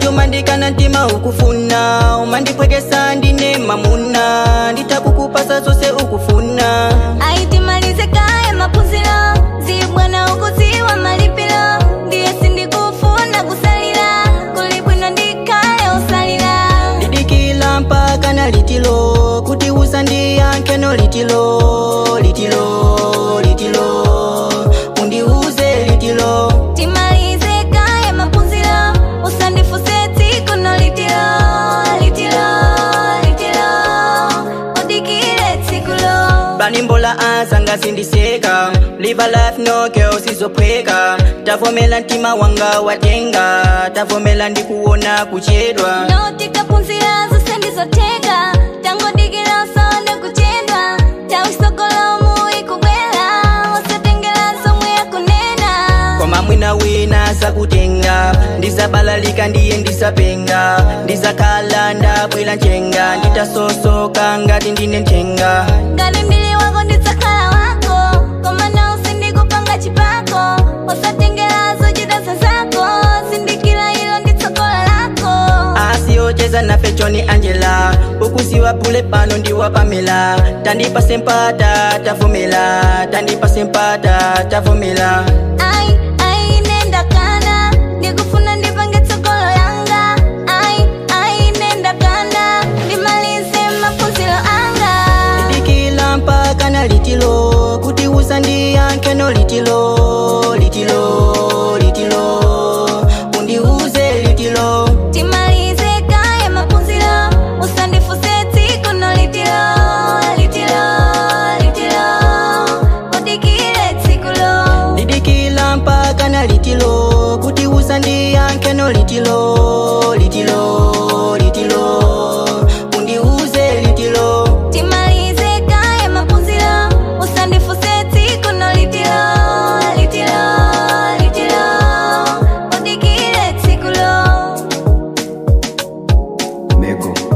umandikana ntima ukufuna umandipwekesa ndine mamuna nditakukupasa zose ukufuna aitimalize kaya maphunziro zibwana ukuziwa malipiro ndiye sindikufuna kusalira kuli bwino ndikhale usalira didikila mpaka na litilo kuti usandiyankheno litilo litilo litilo undiuze litilo timalize kaya maphunziro usandifuse tsiku no litilo litilo litilo udikile tsikulo banimbola azanga sindiseka live a life no girl sizophweka tavomela mtima wanga watenga tavomela ndikuona kuchedwa notikaphunzira zose ndizotheka tangodikira usone kuchedwa tawisogolomu ikubwera usatengera zomwe yakunena koma mwina wina sakutenga ndizabalalika ndiye ndisapenga ndizakhala ndabwera nchenga nditasosoka ngati ndine nthenga ngati mbili wako ndidzakhala wako koma na usindikupanga chipako usatengera zochita zazako sindikira ilo nditsogolo lako asiyocheza nafe choni angela ukusiwa pule pano ndiwa pamela tandipase mpata tavomela tandipase mpata tavomela ai ai nenda kana ndikufuna ndipange tsogolo langa ai ai nenda kana ndimalize maphunziro anga dikila mpaka na litilo kuti usandiyankheno litilo litilo litilo undiuze litilo timalize kaya maphunziro usandifuse tsiku no litilo litilo litilo udikile tsikulo didikila mpaka na litilo kuti usandiyankheno litilo litilo litilo undiuze litilo timalize kaya maphunziro usandifuse tsiku no litilo litilo litilo udikile tsikulo Mego.